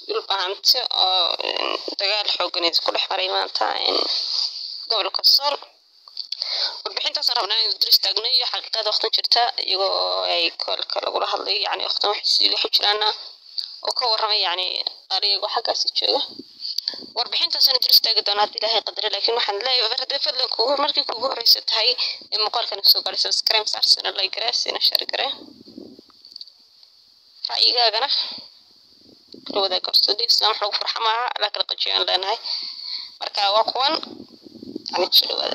dhulbahanti oo dagaal xoogan ku dhex maray maanta gobolka sool warbixintaasaan rabnaa inaynu dul istaagno iyo xaqiiqada waqtan jirta iyagoo ay koolka lagula hadlay yani waqtan waxay waxu jiraana oo ka warramay yani qaar iyagoo xaggaasi jooga warbixintaasaan dul istaagi doonaa haddii ilaahay qadare laakiin waxaan leeyahay mar haddii fadlan kugu markii kugu horeysa tahay ee muuqaalkan soo gaadhay subscribe saarsana like garee sina share garee ra'yigaagana kala wadaag karto digsna wax lagu farxa maaha alaa kala qajiyaan leenahay marka waa kuwan yani soo dhawaada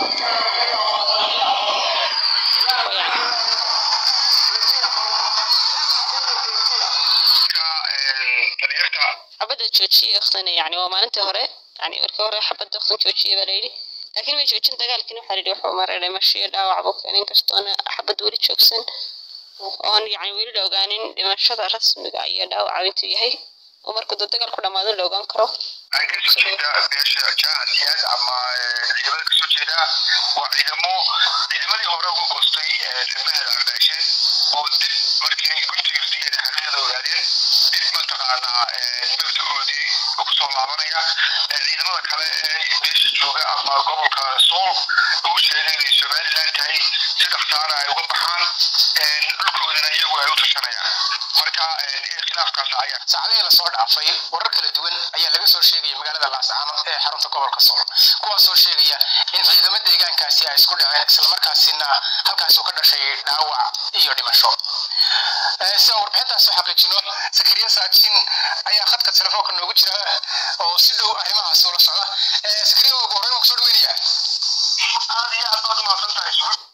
xabadda joojiye waqtina yani waa maalintii hore yani markii hore xabadda waqtin joojiye baa layidhi laakiin way joojin dagaalkiina waxaa layidhi wuxuu maray dhimasho iyo dhaawac buu keenay inkastoona xabadda weli joogsan oon yani weli la ogaanin dhimashada rasmiga iyo dhaawaca intuu yahay oo markuu dad dagaal ku dhamaado la ogaan karo ay kasoo jeeda beesha jaasiyaad ama ciidamada kasoo jeeda waa ciidamo ciidamadii hore uga goostay degmada cardhaashe oo dib markii ay guntiga ridiyeen xaqiiqada ogaadeen dib mataqaanaa mabdagoodii kusoo laabanaya ciidamada kale ee beesha jooga ama gobolka sool ugu sheegay inay somaliland tahay si dhaksaara ay uga baxaan dhulkoodana iyagu ay u tashanayaan marka khilaafkaas ayaa saacadihii lasoo dhaafay warar kala duwan ayaa laga soo sheegaya magaalada laascaanood ee xarunta gobolka sool kuwaasoo sheegaya in ciidamo deegaankaasi ay isku dhaceen islamarkaasina halkaasuu ka dhashay dhaawac iyo dhimasho si aan warbixintaas u xaqiijino sakariya saajin ayaa khadka telefoonka noogu jira oo si dhow arrimahaas ula socda sakariya ugu horreyn waan kusoo dhaweynaya aad iyo aad baad umahadsan tahay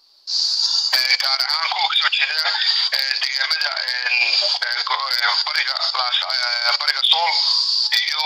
gaar ahaan kuwa kasoo jeeda deegaamada bariga bariga sool iyo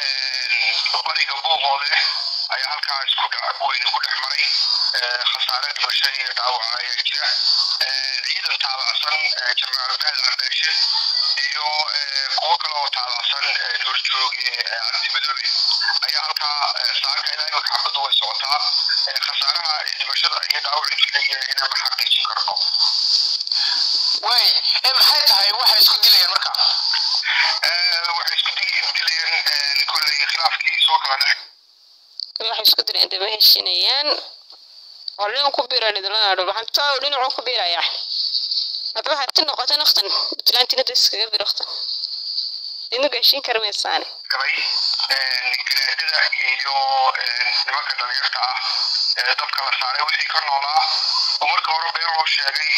bariga buuqoode ayaa halkaa isku weyn ku dhex maray khasaare dhimasho iyo dhaawac ayaa jira ciidan taabacsan jamaal mahad cardheeshe iyo kuwo kale oo taabacsan horjooge cabdimadoobe ayaa halkaa saaka ilaa imika xabaddu way socotaa khasaaraha dhimashada iyo dhaawac inaan ma xaqiijin karno way maxay tahay waxay isku dilayaan marka waxay isku dilayeen kolley khilaafkii soo kala dhex kale waxay isku dileen dama heshinayaan oo dhinac ku biira dhidlana dhulbaxanta oo dhinacu ku biiraya haddaba harti noqota naqtan puntlandina da iskaga bir waqtan idnu gaashiin kara maysaane gabay garaadada iyo nimanka dhalinyarta ah dabka la saaray wixii ka noolaa oo marka hore been loo sheegay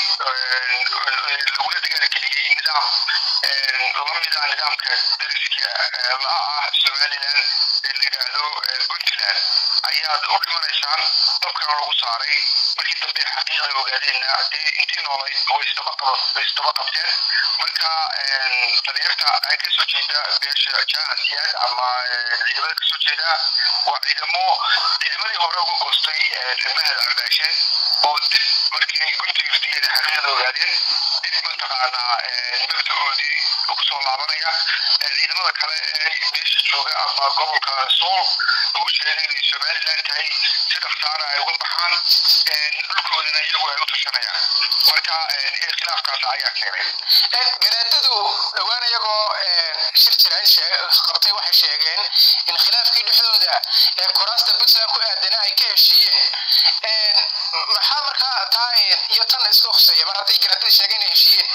lagula dagaalgeliyey nidaam lamida nidaamka dariska la ah somaliland ee la yidhaahdo puntland ayaad u dhimanaysaan dabkana lagu saaray markii dambe xaqiiqda ogaadeenna dee intii noolayd way isdaba qabteen marka dhalinyarta ay kasoo jeeda beesha jaasiyaad ama ciidamada kasoo jeeda waa ciidamo ciidamadii hore uga goostay degmada cardhaashe oo dib markii ay guntiga ridiyeen xaqiiqda ogaadeen dib mataqaanaa mabdagoodii kusoo laabanaya ciidamada kale ee beesha jooga ama gobolka sool ugu sheegay inay somaliland tahay si dhaksaara ay uga baxaan dhulkoodana iyagu ay u tashanayaan marka khilaafkaas ayaa keenay garaadadu dhowaan iyagoo shir jirayn qabtay waxay sheegeen in khilaafkii dhexdooda ee kuraasta puntland ku aadana ay ka heshiiyeen maxaa markaa taa iyo tan isku khuseeya mar hadday garaadada sheegeen inay heshiiyeen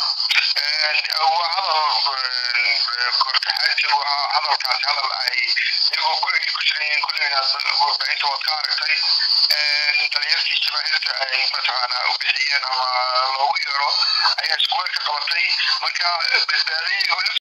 waa hadal kortaxaadka waa hadalkaasi hadal ay iyagoo ku ku jiran kulleyna warbaahinta waad ka aragtay dhalinyartii jamaahiirta ay mataqaanaa u bixiyeen ama loogu yeero ayaa iskuweer ka qabatay marka badbaadayay